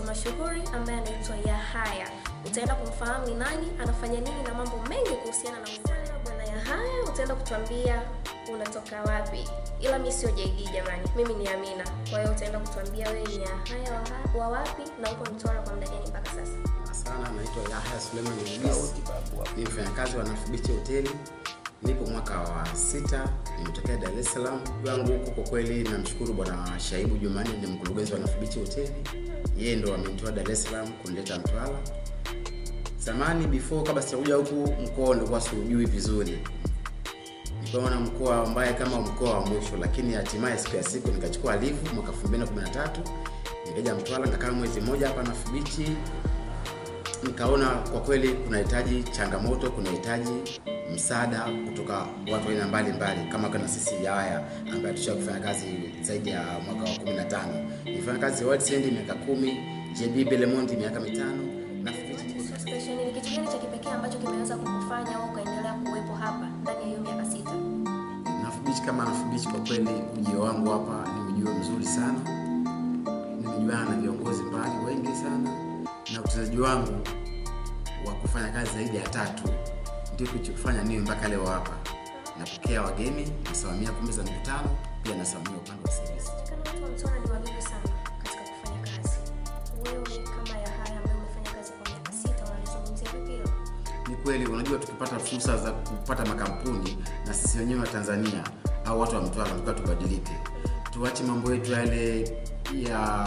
mashuhuri ambaye anaitwa Yahaya. Utaenda kumfahamu ni nani, anafanya nini na mambo mengi kuhusiana na uzana. Bwana Yahaya, utaenda kutuambia unatoka wapi, ila mi sio JD jamani, mimi ni Amina. Kwa hiyo utaenda kutuambia wewe ni Yahaya wa, wa wapi na uko Mtwara kwa muda gani mpaka sasa? sana naitwa Yahya Suleiman Idris ni mfanyakazi wa Nafu Beach Hoteli nipo mwaka wa sita nimetokea Dar es Salaam wangu huko kwa kweli namshukuru bwana Shaibu Jumani ni mkurugenzi wa Nafu Beach Hoteli yeye ndo amenitoa Dar es Salaam kunileta Mtwara zamani before kabla sijakuja huku mkoa nilikuwa siujui vizuri nikawa na mkoa ambaye kama mkoa wa mwisho lakini hatimaye siku ya siku nikachukua livu mwaka 2013 nikaja Mtwara nikakaa mwezi mmoja hapa Nafu Beach nikaona kwa kweli kunahitaji changamoto kunahitaji msaada kutoka watu aina mbalimbali kama kana sisi yaya ambaye tusha kufanya kazi zaidi ya mwaka wa 15 nilifanya kazi World End miaka kumi JB Belemonti miaka mitano na Station ni kitu gani cha kipekee ambacho kimeweza kukufanya au ukaendelea kuwepo hapa ndani ya hiyo miaka sita? Nafu Beach kama Nafu Beach kwa kweli ujio wangu hapa ni ujio mzuri sana nimejuana na viongozi mbali wengi sana na uchezaji wangu wa kufanya kazi zaidi ya tatu ndio kilichokufanya niwe mpaka leo hapa napokea wageni nasimamia kumbi za mikutano pia nasimamia upande wa service Kana watu wa Mtwara ni wavivu sana katika kufanya kazi. Wewe kama Yahaya ambaye umefanya kazi kwa miaka sita, unalizungumzia vipi hilo? ni kweli unajua tukipata fursa za kupata makampuni na sisi wenyewe wa tanzania au watu wa mtwara tukaa tubadilike tuache mambo yetu yale ya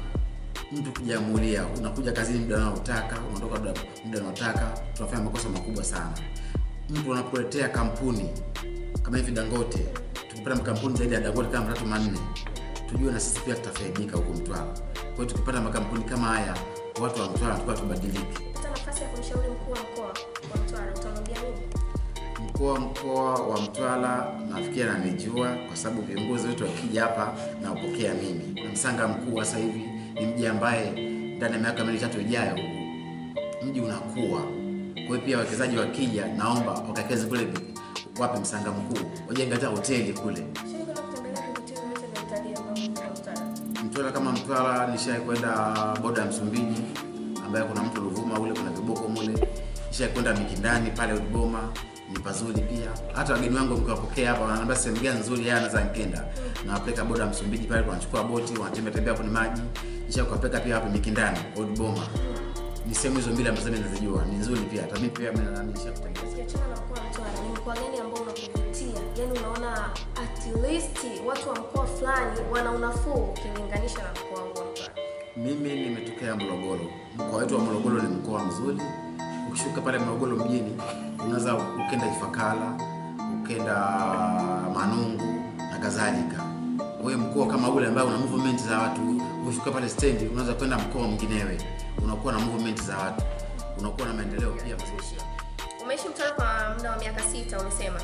mtu kujiamulia unakuja kazini muda unaotaka unaondoka muda- muda unaotaka tunafanya makosa makubwa sana mtu anakuletea kampuni kama hivi dangote tukipata makampuni zaidi ya dangote kama matatu manne tujue na sisi pia tutafaidika huko mtwara kwa hiyo tukipata makampuni kama haya watu wa mtwara tukaa tubadilike Pata nafasi ya kumshauri mkuu wa mkoa wa Mtwara, utamwambia nini? mkoa mkoa wa Mtwara nafikiri ananijua kwa sababu viongozi wetu wakija hapa nawapokea mimi. Na Msanga mkuu sasa hivi ni mji ambaye ndani ya miaka miwili tatu ijayo mji unakuwa. Kwa hiyo pia wawekezaji wakija, naomba wakakeze kule wapi Msanga mkuu, wajenge hata hoteli kule. Shirika la kutembelea vivutio vyote vya utalii ambavyo vipo Mtwara. Mtwara kama Mtwara nishai kwenda boda ya Msumbiji ambaye kuna mtu Ruvuma ule kuna viboko mule. Nishai kwenda Mikindani pale Udiboma ni pazuri pia. Hata wageni wangu mkiwapokea hapa wananiambia sehemu gani nzuri yeye anaweza nikenda. Nawapeleka boda ya Msumbiji pale wanachukua boti wanatembea tembea kwenye maji. Nishai kuwapeleka pia hapa Mikindani Udiboma. Ni sehemu hizo mbili ambazo mimi nazijua ni nzuri pia. Hata mimi pia mimi na nisha kutembea. Ukiachana na mkoa wa Mtwara, ni mkoa gani ambao unakuvutia? Yaani unaona at least watu wa mkoa fulani wana unafuu ukilinganisha na mkoa wangu wa Mtwara. Mimi nimetokea Morogoro. Mkoa wetu wa Morogoro ni mkoa mzuri. Ukishuka pale Morogoro mjini, unaweza ukenda Ifakara, ukenda Manungu na kadhalika. Kwa hiyo mkoa kama ule ambao una movement za watu, ukishuka pale stendi, unaweza kwenda mkoa mwinginewe, unakuwa na movement za watu, unakuwa na maendeleo pia mazuri. Umeishi Mtwara kwa muda wa miaka sita umesema.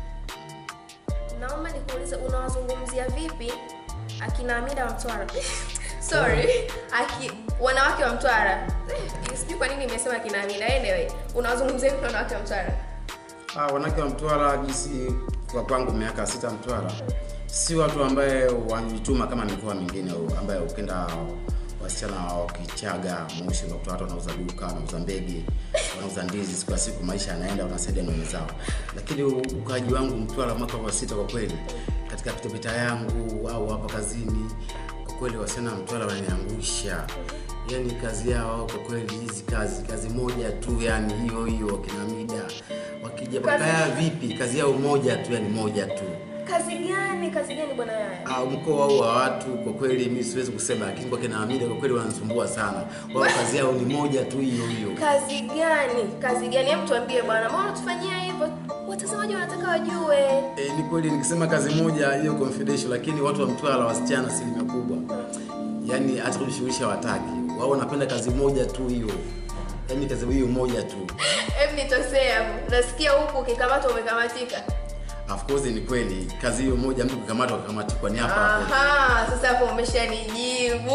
Naomba nikuulize unawazungumzia vipi akina Amida wa Mtwara? Sorry, aki wanawake wa Mtwara. Eh, Sijui kwa nini nimesema akina Amida. Anyway, unawazungumzia vipi wanawake wa Mtwara? Ah, wanawake wa Mtwara jinsi kwa kwangu miaka sita Mtwara, si watu ambaye wanajituma kama mikoa mingine ambaye ukenda wasichana wa Kichaga Moshi unakuta watu wanauza duka, wanauza mbege, wanauza ndizi, siku ya siku maisha yanaenda, wanasaidia na zao. Lakini ukaaji wangu Mtwara mwaka wa sita, kwa kweli katika pitapita yangu au hapa kazini, kwa kweli wasichana wa Mtwara wananiangusha yani kazi yao kwa kweli hizi kazi kazi moja tu yani hiyo hiyo kina mida wakija Kazi- bakaya vipi kazi yao moja tu yani moja tu Kazi gani? Kazi gani bwana Yaya? Ah, mkoa huu wa watu kwa kweli mi siwezi kusema lakini kwa kina Amida kwa kweli wanasumbua sana wao kazi yao ni moja tu hiyo hiyo Kazi gani? Kazi gani? Hebu tuambie bwana, mbona unatufanyia hivyo? Watazamaji wanataka wajue. E, ni kweli nikisema kazi moja hiyo confidential, lakini watu wa Mtwara wasichana asilimia kubwa, yani hata kujishughulisha wataki wao, wanapenda kazi moja tu hiyo, yani kazi hiyo moja tu. Hebu nitosee hapo. Nasikia huku ukikamatwa umekamatika. Of course ni kweli, kazi hiyo moja, mtu kukamatwa akakamatwa ni hapa hapo. Aha, sasa hapo umeshanijibu.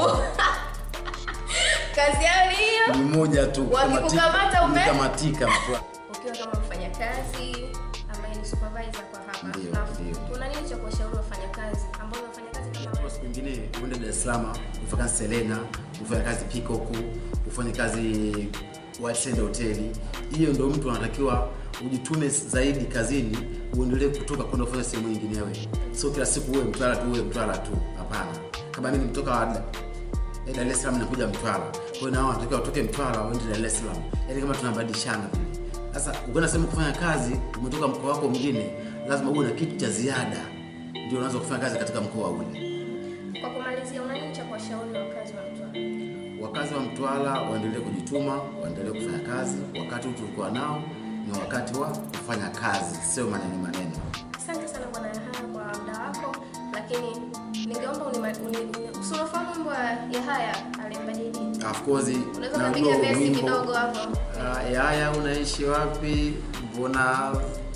Kazi yao ni hiyo. Ni moja tu, Wakikukamata ume- kukamatika Mtwara. Ukiwa kama mfanyakazi ambaye ni supervisor kwa hapa. Ndio, Na ndio. Kuna nini cha kuwashauri wafanyakazi ambao wanafanya kazi kama Kwa wewe? siku nyingine uende Dar es Salaam, ufanye kazi Selena, ufanye kazi Peacock, ufanye kazi Whitesand hoteli. Hiyo ndio mtu anatakiwa ujitume zaidi kazini, uendelee kutoka kwenda kufanya sehemu nyinginewe. Sio kila siku uwe Mtwara tu, uwe Mtwara tu. Hapana. Kama mimi nimetoka Dar eh, Dar es Salaam nakuja Mtwara. Kwa hiyo nao wanatakiwa watoke Mtwara waende Dar es Salaam. Yaani kama tunabadilishana vile. Sasa ukienda sehemu kufanya kazi, umetoka mkoa wako mwingine, lazima uwe na kitu cha ziada ndio unaweza kufanya kazi katika mkoa ule. Kwa kumalizia, una nini cha kuwashauri wakazi wa Mtwara? Wakazi wa Mtwara waendelee kujituma, waendelee kufanya kazi. Wakati huu tulikuwa nao ni wakati wa kufanya kazi, sio maneno maneno. Asante sana bwana Yahaya kwa muda wako, lakini ningeomba unima- uni- uni- si unafahamu wimbo wa Yahaya alimba JD? Of course Unaweza najua ukapiga verse wimbo, kidogo hapo. ah, Yaya unaishi wapi? Mbona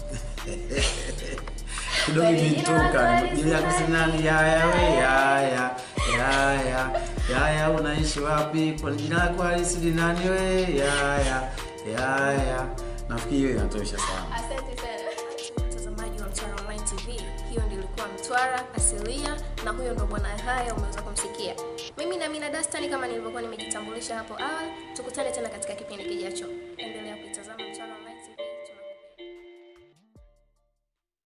kidogo Kweli, imenitoka inawaza bila halisi kusinani. Yaya we Yaya Yaya Yaya unaishi wapi? Kwa jina lako halisi ni nani we? Yaya Yaya, nafikiri hiyo inatosha sana. Asante sana mtazamaji wa Mtwara Online TV. Hiyo ndio ilikuwa Mtwara asilia, na huyo ndo bwana Yahaya umeweza kumsikia. Mimi na Mina Dastani, kama nilivyokuwa nimejitambulisha hapo awali. Tukutane tena katika kipindi kijacho. Endelea kuitazama Mtwara